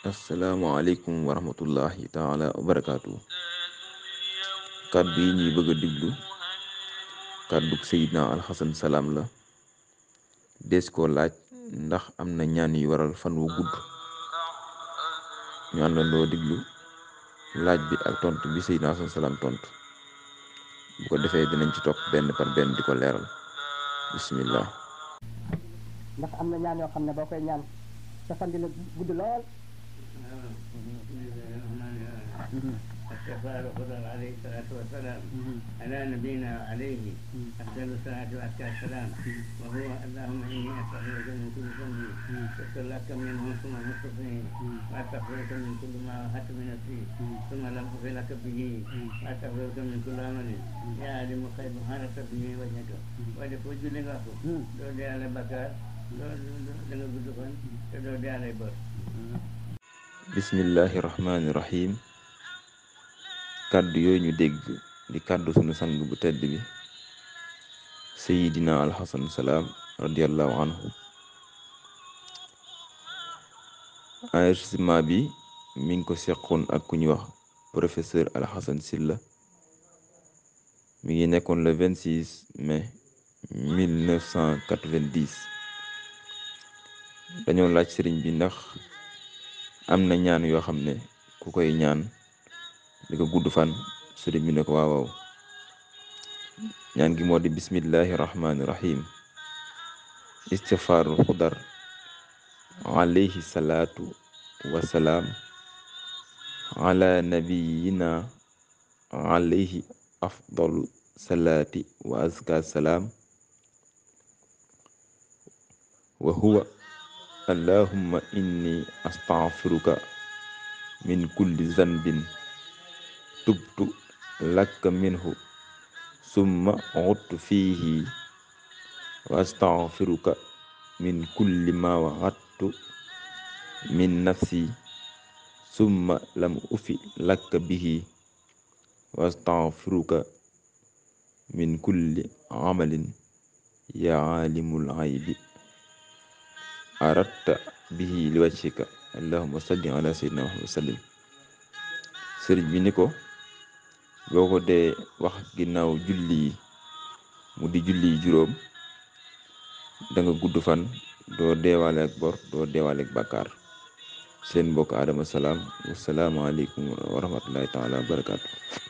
asalaamaaleykum wa rahmatullahi taala wa barakaatu kàddu yi ñuy bëgg a diglu kàddu Seydina Alxasan Salaam la des ko laaj ndax am na ñaan yu waral fan wu gudd ñu àndandoo diglu laaj bi ak tontu bi Seydina Alxasan Salaam tontu bu ko defee dinañ ci topp benn par benn di ko leeral bismillah ndax am na ñaan yoo xam ne boo koy ñaan sa fan dina gudd lool استغفار خضر عليه الصلاة والسلام على نبينا عليه أفضل الصلاة وأزكى السلام وهو اللهم إني أستغفرك من كل ذنب شكر لك منه ثم مستقيم وأستغفرك من كل ما وهبت من نفسي ثم لم أغفر لك به وأستغفرك من كل عمل يا عالم الغيب حارس به وجهك ولفوج لغاك دو دي على بكار دو دو دو دو دو دي على بر bismillahi rahmaani rahim kàddu yooyu ñu dégg di kàddu sunu sang bu tedd bi sayidina alxasan salaam radiallahu anhu enregistrement bi mi ngi ko seqoon ak ku ñuy wax professeur alxasan silla mi ngi nekkoon le 26 mai 1990 dañoo laaj sëriñ bi ndax am na ñaan yoo xam ne ku koy ñaan di ko gudd fan sëriñ bi ne ko waaw waaw ñaan gi moo di bismillahi rahmaani rahim istighfaarul xudar alayhi salaatu wasalaam ala nabiyina alayhi afdalu salaati wa azka salaam wa huwa allahumma inni astaghfiruka min kulli zanbin tubtu laka minhu summa udtu fihi wa astaghfiruka min kulli ma wa'adtu min nafsi summa lam ufi laka bihi wa astaghfiruka min kulli amalin ya alimul ghaybi aratta bihi li wajhika allahumma salli ala sayyidina muhammad sallim sëriñ bi ni ko boo ko dee wax ginnaaw julli yi mu di julli yi juróom da nga gudd fan doo deewaale ak bor doo deewaale ak bàkkaar seen mbokk Adama Salaam wasalaamaaleykum wa rahmatullahi taala wa barakaatu